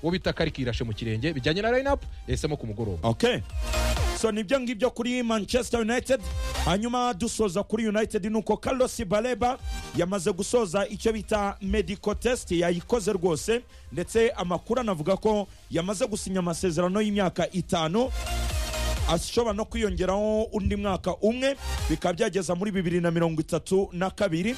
uwo bita karikirashe mu kirenge bijyanye na line up yahisemo ku mugoroba okay so nibyo ngibyo kuri manchester united hanyuma dusoza kuri united ni uko carlos baleba yamaze gusoza icyo bita medical test yayikoze rwose ndetse amakuru anavuga ko yamaze gusinya amasezerano y'imyaka itanu ashobora no kwiyongeraho undi mwaka umwe bikaba byageza muri bibiri na mirongo itatu na kabiri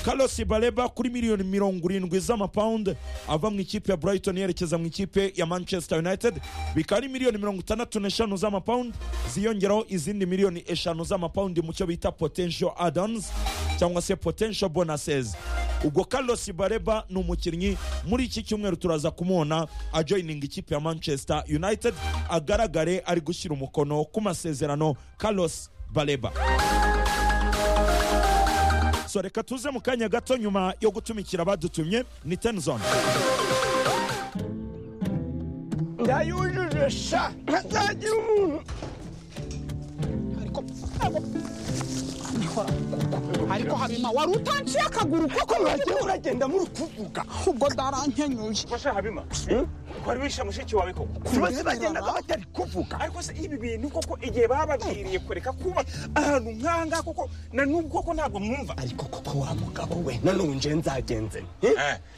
Carlos Baleba kuri miliyoni mirongo irindwi z'amapawundi ava mu ikipe ya Brighton yerekeza mu ikipe ya Manchester United bikaba ari miliyoni mirongo itandatu n'eshanu z'amapawundi ziyongeraho izindi miliyoni eshanu z'amapawundi mu cyo bita potential add-ons cyangwa se potential bonuses ubwo Carlos Bareba ni umukinnyi muri iki cyumweru turaza kumubona ajoyininga ikipe ya Manchester United agaragare ari gushyira umukono ku masezerano Carlos Baleba so reka tuze mu kanya gato nyuma yo gutumikira abadutumye ni tenzone ndayujuje sha ntazagira umuntu ariko ariko habima wari utanciye akaguru koko wagiye uragenda muri kuvuga ubwo ndarankenyuye basha habima wari wishe mushiki wawe koko kubaza bagendaga batari kuvuga ariko se ibi bintu koko igihe bababwiriye kureka kuba ahantu nkanga koko na n'ubwo koko ntabwo mwumva ariko koko wa mugabo we nanone nje nzagenze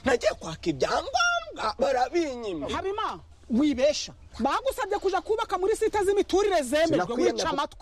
nagiye kwaka ibyangombwa barabinyima habima wibesha bagusabye kuja kubaka muri site z'imiturire zemejwe wica amatwi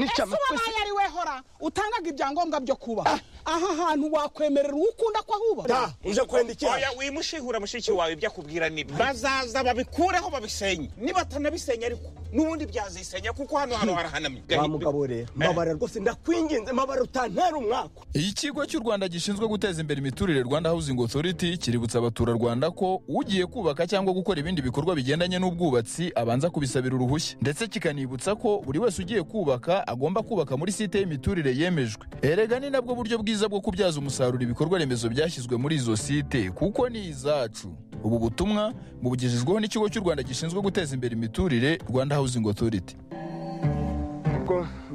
ese wabaye ari we hora utangaga ibyangombwa byo kubaka aha hantu wakwemerera uwo ukunda ko ahubaka uje kwenda iki oya wimushihura mushiki wawe ibyo akubwira nibyo bazaza babikureho babisenye nibatanabisenya ariko n'ubundi byazisenya kuko hano hano harahanamye wa mugabo rero mabara rwose ndakwinginze mabara utantera umwaka ikigo cy'u rwanda gishinzwe guteza imbere imiturire rwanda housing authority kiributsa abaturarwanda ko ugiye kubaka cyangwa gukora ibindi bikorwa bigendanye n'ubwubatsi abanza kubisabira uruhushya ndetse kikanibutsa ko buri wese ugiye kubaka agomba kubaka muri site y'imiturire yemejwe erega ni nabwo buryo bwiza bwo kubyaza umusaruro ibikorwa remezo byashyizwe muri izo site kuko ni izacu ubu butumwa bubugejejweho n'ikigo cy'u rwanda gishinzwe guteza imbere imiturire rwanda housing authority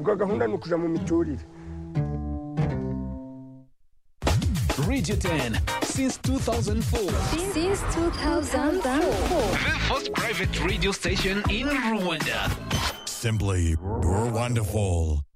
ubwo gahunda ni ukujya mu miturire Radio 10 since 2004. Since 2004. The first private radio station in Rwanda. Simply, you're wonderful.